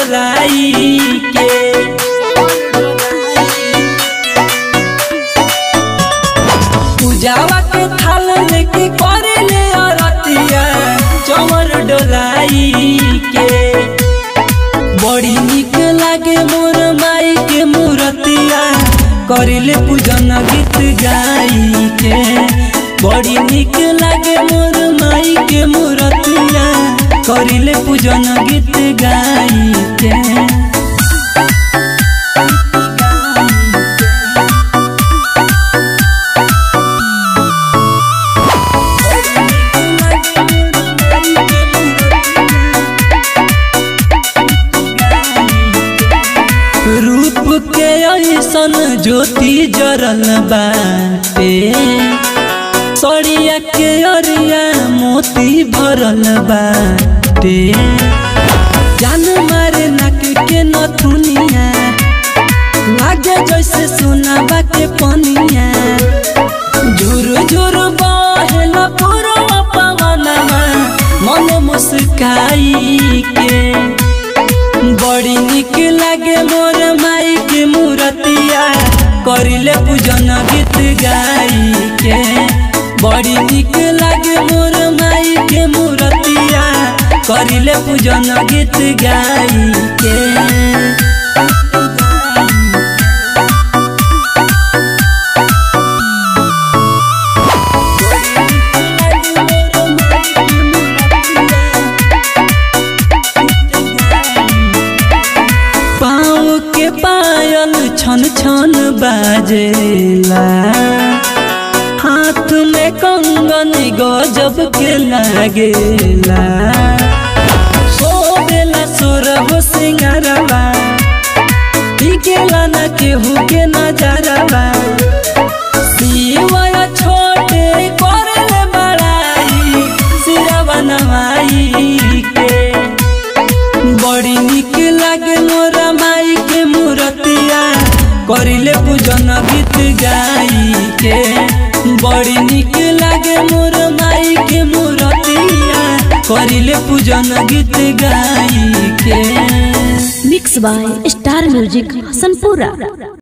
डोलाई के पूजावा के थाल लेके करे ले अरतिया चमर डोलाई के बड़ी निक लागे मोर माई के मूर्तिया करिले पूजन गीत गाई के बड़ी निक लागे मोर माई के मूर्तिया करिले पूजन गीत गाई के रूप के ऐसन ज्योति जरल बाटे सड़िया के अरिया मोती भरल बाटे जान मारे नाक के नथुनिया लागे जैसे सोनाबा के पनिया झुर झुर बहेल पूरा पवनमा मन मुस्काई के बड़ी निक लागे मोर माई के मूर्तिया करिले पूजन गीत गाई के बड़ी निक लागे मोर माई के मूर्तिया करिले पूजन गीत गाई के पाँव के पायल छन छन बाजेला हाथ में कंगन गजब के लागेला सोबेला सोरह सिंगारवा टिकेला न केहू के नजरवा सिवाय छोटे करले बड़ाई सिरवा नवाई के बड़ी निक लागे मोर माई के मूर्तिया करिले पूजन गीत गाई के बड़ी निक लागे मोर माई के मूर्तिया करिले पूजन गीत गाई के mix by star music Hasanpura